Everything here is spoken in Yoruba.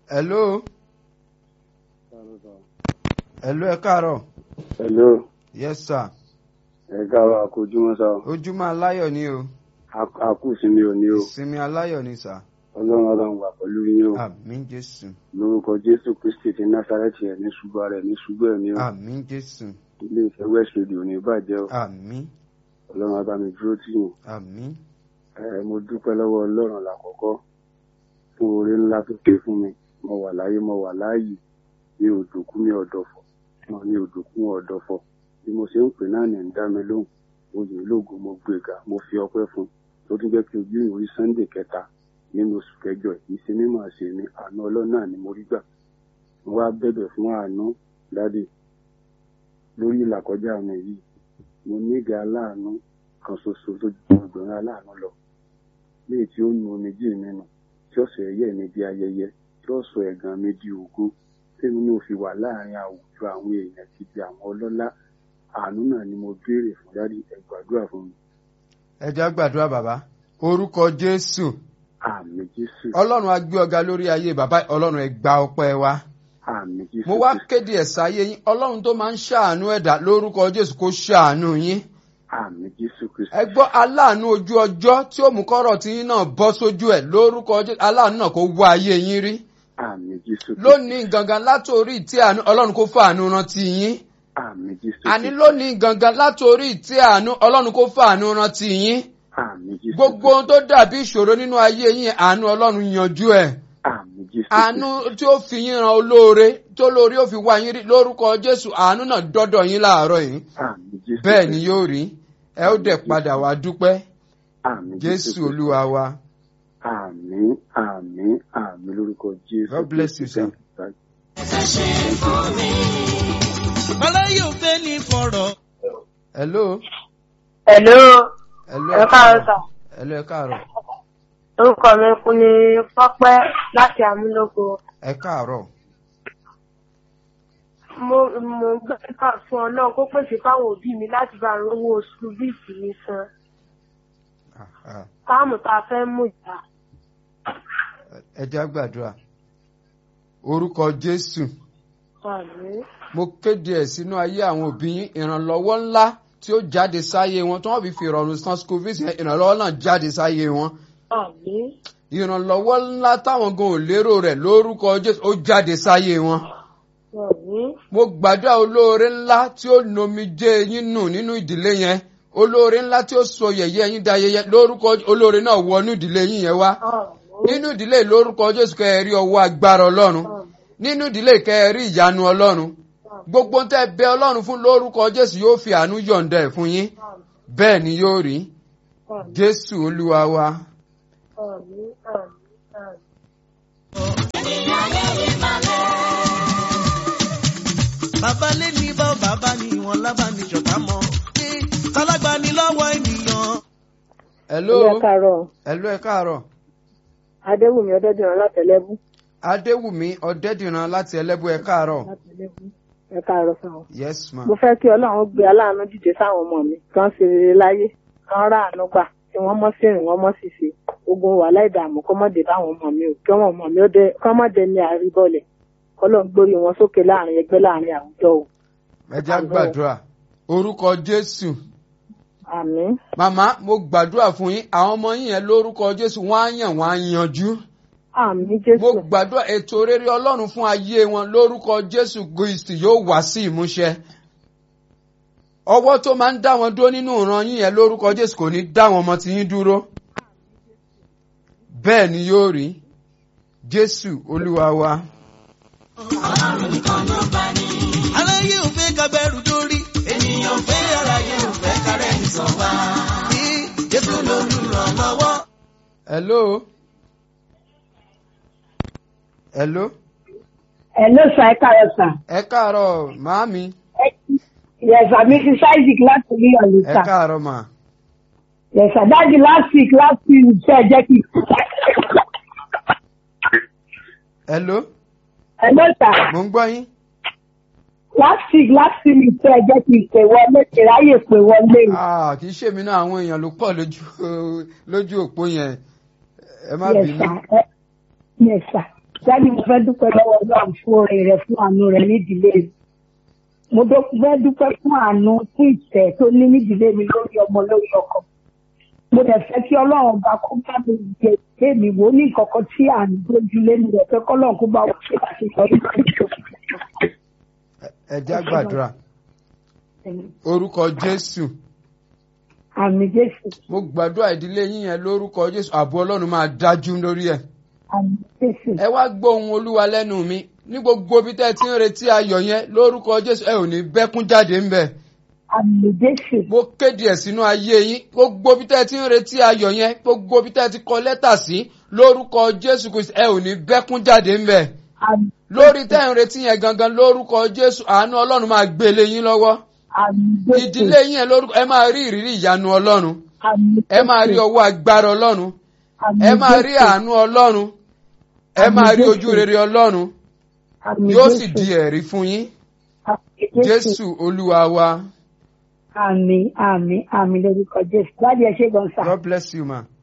hello hello ẹ káàárọ̀ hello yes sir ẹ káàárọ̀ àkójúmọ́ sá o ojúmọ́ aláyọ̀ ni o àkúsinmi ò ní o ìsinmi aláyọ̀ ni sà ọlọ́run ọlọ́run wà pẹ̀lú yín o àmín jésù lórúkọ jésù kristi ti násàrẹ́tì ẹ̀ ní ṣubú ara ẹ̀ ní ṣubú ẹ̀ ní o àmín jésù ilé ìfẹ́ west radio ní ìbàjẹ́ o àmín ọlọ́run abá mi dúró tì yín àmín ẹ mo dúpẹ́ lọ́wọ́ ọlọ́run lákọ̀ọ́kọ́ fún oore ńlá tó ṣe fún mi mo wà láyé mo wà láàyè mi ò dòkú mi ò dọ̀fọ̀ mo ní òdòkú mi ò dọ̀fọ̀ bí mo ṣe ń pè náà ní ń dá mi lóhùn mo yìn lógo mo gbéga mo fi ọpẹ́ fún tó tún jẹ́ kí ojú ìwé sunday kẹta nínú oṣù kẹjọ yìí ṣe mímọ̀ ṣe ni àánú ọlọ́run náà ni mo rí gbà mo wá bẹ̀bẹ̀ fún àánú dádì lórí ìlàkọjá mi yìí mo níga aláàánú kan ṣoṣo tó ju ọgbọ̀n aláàánú lọ léyìí tí ó nu omijé mi nù tí ó sọ ẹ̀yẹ mi di ayẹyẹ tí ó sọ ẹ̀gàn mi di ògo tèmi náà fi wà láàrin àwùjọ àwọn èèyàn ti di àwọn ọlọ́lá àánú náà ni mo béèrè fún dádì ẹ gbàdúrà fún mi ẹ jẹ́ á gbàdúrà bàbá orúkọ jésù àmì jésù ọlọ́run á gbé ọ̀gá lórí ayé bàbá ọlọ́run ẹ gba ọpẹ́ wa àmì jésù mo wá kéde ẹ̀sà ayé yín ọlọ́run tó máa ń ṣàánú ẹ̀dá lórúkọ jésù kó ṣàánú yín àmì jésù kristu ẹ gbọ́ aláàánú ojú ọjọ́ tí ó mú kọ́rọ̀ tí yín náà bọ́ sójú ẹ̀ lórúkọ jésù aláàánú náà kó wá ayé yín rí àmì jésù kristu lónìí gangan látòrí tí àánú ọlọ́run kó fàánú rántí yín àmì jésù àní kristu lónìí gangan látòrí tí àánú ọlọ́run kó fàánú rántí yín àmì jésù gbogbo ohun tó dàbí ìṣòro nínú ayé yín àánú ọlọ́run yanjú ẹ̀ àmì jésù àánú tí ó fi yín ran olóore tó lórí ó fi wá yín rí lórúkọ jésù àánú náà dọ́dọ̀ yín láàárọ̀ yìí àmì jésù bẹ́ẹ̀ ni yóò rí ẹ ó dẹ̀ padà wá dúpẹ́ àmì jésù olúwa wa àmì àmì àmì lórúkọ jésù God bless you, sir. aláyé ò fẹ́ ní fọ̀rọ̀. hello Hello, hello ẹ káàárọ̀ sà. hello ẹ káàárọ̀ Orúkọ mi kú ní Pápẹ́ láti Amúlòkó. ẹ káàárọ̀ Mo mo gbàdúrà fún Ọlọ́run kó pèsè fáwọn òbí mi láti bá rówó oṣù bíìsì mi san. Ah, ah. Táàmù tá a fẹ́ mú ìjà. ẹ jẹ́ á gbàdúrà orúkọ jésù Àmín. mo kéde ẹ̀ sínú ayé àwọn òbí yín ìrànlọ́wọ́ ńlá tí ó jáde sáyé wọn tí wọ́n fi fi ìrọ̀rùn san school fees yẹn ìrànlọ́wọ́ náà jáde sáyé wọn Àmín. ìrànlọ́wọ́ ńlá táwọn gan ò lérò rẹ̀ lórúkọ jésù ó jáde sáyé wọn Àmín. mo gbàdúrà olóore ńlá tí ó nomijé yín nù nínú ìdílé yẹn olóore ńlá tí ó sọ yẹ̀yẹ́ yín dayẹyẹ lórúkọ olóore náà wọnú ìdílé yín yẹn wá Àmín. nínú ìdílé lórúkọ jésù kẹ́ ẹ rí ọwọ́ agbára ọlọ́run nínú ìdílé kẹ́ ẹ rí ìyanu ọlọ́run gbogbo tẹ́ ẹ bẹ ọlọ́run fún lórúkọ jésù yóò fi àánú yọ̀ǹda ẹ̀ fún yín bẹ́ẹ̀ ni yóò rí Àmín. jésù olúwa wa Àmín. Àmín. Àmín. bàbá lé ní bá bàbá ní wọn lábá ní ṣọ̀tá mọ́. Eh, tálágbá ní lọ́wọ́ ènìyàn. hello Ilé káàárọ̀ hello ẹ káàárọ̀ Adéwùmí Ọdẹ́dìran látẹ̀lẹ́bú. adéwùmí ọ̀dẹ́dìran láti ẹlẹ́bù ẹ káàárọ̀ Látẹ̀lẹ́bú. Ẹ káàárọ̀ sáwọn. yes ma Mo fẹ́ kí Ọlọ́run gbé aláàánú dìde sáwọn ọmọ mi kan ṣe rere láyé kan rà àánú gbà kí wọ́n mọ́ sí rìn wọ́n mọ́ sì ṣe ogun wàhálà ìdààmú kọ́ mọ́ dé báwọn ọmọ mi ò kí wọ́n ọmọ mi ó dé kọ́ mọ́ dé ní àríbọ̀lẹ̀ kọ́lọ́n gbórí wọn sókè láàrin ẹgbẹ́ láàrin àwùjọ o. ẹ jẹ́ á gbàdúrà orúkọ jésù Àmín. màmá mo gbàdúrà fún yín àwọn ọmọ yín yẹn lórúkọ jésù wọ́n á yàn wọ́n á yanjú Àmín mo Jésù. gbàdúrà ètò rere ọlọ́run fún ayé wọn lórúkọ jésù kristi yóò wá sí ìmúṣẹ ọwọ́ tó máa ń dá wọn dúró nínú ìran yín yẹn lórúkọ jésù kò ní dá wọn ọmọ tí yín dúró bẹ́ẹ̀ ni yóò rí jésù olúwa wa aláyé ò fẹ́ kábẹ́rù dórí. ènìyàn ò fẹ́ aráyé ò fẹ́ kárẹ́ nìsan wá. Eh, jésù lolùrànlọ́wọ́. hello hello Hello sir, ẹ káàárọ̀ sir. ẹ káàárọ̀ màámi Yes sir, Mrs. Isaac láti rí ọ̀lù ẹ sir. káàárọ̀ mà Yes sir, dájú last week last week ṣe ẹ jẹ́ kí. hello Hello sir, mo ń gbọ́ yín last week last week ṣe ẹ jẹ́ kí pè wọlé ṣe ráyè pè wọlé. Ah, kì í ṣèmi náà àwọn èèyàn ló pọ̀ lójú lójú òpó yẹn ẹ má Yes bínú sir, ẹ- yes sir. Jáde mo fẹ́ dúpẹ́ lọ́wọ́ Ọlọ́run fún oore rẹ̀ fún àánú rẹ̀ nídìílé mi. Mo dó- fẹ́ dúpẹ́ fún àánú fún ìtẹ̀ tó ní nídìílé mi lórí ọmọ lórí ọkọ. Mo dẹ̀ fẹ́ kí Ọlọ́run ọba kó bá mi jẹ pé mi wò ó ní ìkọ̀kọ̀ tí à ń gbójúlé mi rẹ̀ fẹ́ kọ́lọ́run kó bá wà ṣe àṣeyọrí lórí ìṣòro. ẹ jẹ́ gbàdúrà orúkọ jésù Àmì Jésù, mo gbàdúrà ìdílé yín yẹn lórúkọ jésù ààbò ọlọ́run máa dájú lórí ẹ̀ àmì Jésù, ẹ wá gbọ́ ohùn olúwa lẹ́nu mi ní gbogbo bí tẹ́ ẹ ti ń retí ayọ̀ yẹn lórúkọ jésù ẹ ò ní bẹ́kún jáde ńbẹ̀ àmì Jésù, mo kéde ẹ̀ sínú ayé yín gbogbo bí tẹ́ ẹ ti ń retí ayọ̀ yẹn gbogbo bí tẹ́ ẹ ti kọ lẹ́tà sí lórúkọ jésù kristu ẹ ò ní bẹ́kún jáde ńbẹ̀ àmì lórí tẹ́ ẹ ń retí yẹn gangan lórúkọ jésù àánú ọlọ́run máa gbélé yín lọ́wọ́ àmì Jésù, ìdílé yín yẹn lórúkọ ẹ máa rí ìrírí ìyanu ọlọ́run àmì ẹ máa rí ọwọ́ agbára ọlọ́run àmì ẹ máa rí Jésù, àánú ọlọ́run ẹ máa rí ojú rere ọlọ́run àmì yóò sì Jésù, di ẹ̀rí fún yín àmì jésù olúwa wa àmì àmì àmì lórúkọ Jésù. Láti ẹ ṣe gan sà. god bless you ma.